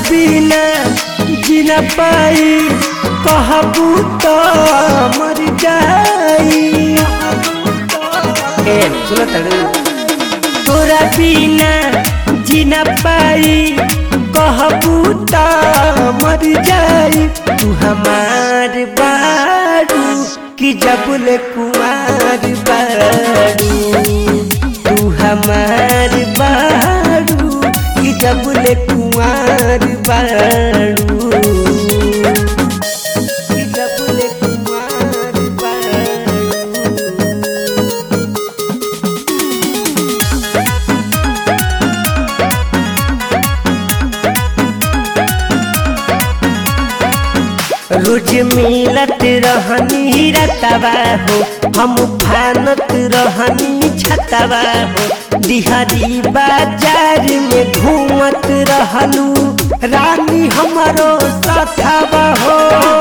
बिना जीना पाई कहबू तो मर जाई ए सुनो तड़ू तोरा बिना जीना पाई कहबू तो मर जाई तू हमार बारू कि जबल कुमार बारू तू हमार बारू कि जबल कुमार बारू कि जबल कुमार बारू रोज मिलत रहनी रतवा हो हम फानत रहनी छतवा हो दिहरी बाजार में घूमत रहलू रानी हमारो साथवा हो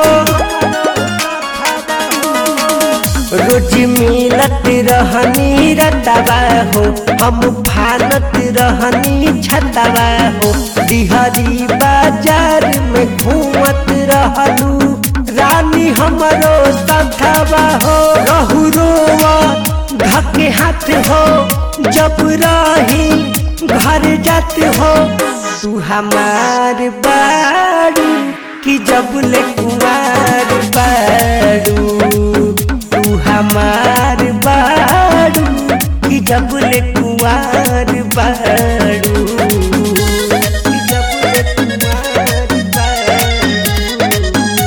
रोज मिलत रहनी रतवा हो हम फानत रहनी छतवा हो दिहरी बाजार में घूमत रहलू रानी हमरो सखवा हो रहू रोवा धके हाथ हो जब रही घर जात हो तू हमार बारू कि जब ले कुमार बारू तू हमार बारू कि जब ले कुमार बारू कि जब ले कुमार बारू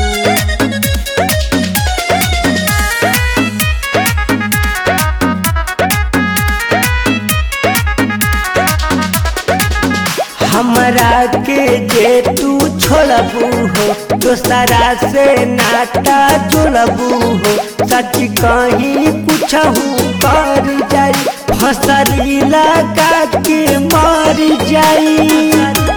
हमरा के जे तू छोड़बू हो दोसरा से नाता जोड़बू हो सच कहीं कुछ कर जाई फसरी लगा के मर जाई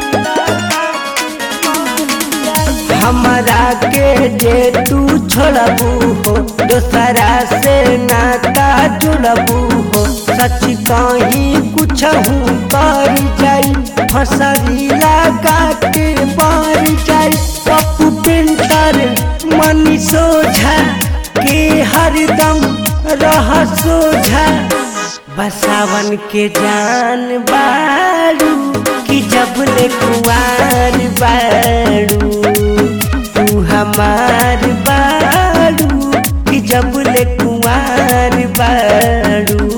हमरा के जे तू छोड़बू हो दोसरा से नाता जुड़बू हो सच कहीं कुछ कर जाई फसरी लगा के मर जाई पप्पू पेंटर मनी सोझा के हरदम रह सोझा बसावन के जान बारू कि जब ले कुआर बारू तू हमार बारू कि जब ले कुआर बारू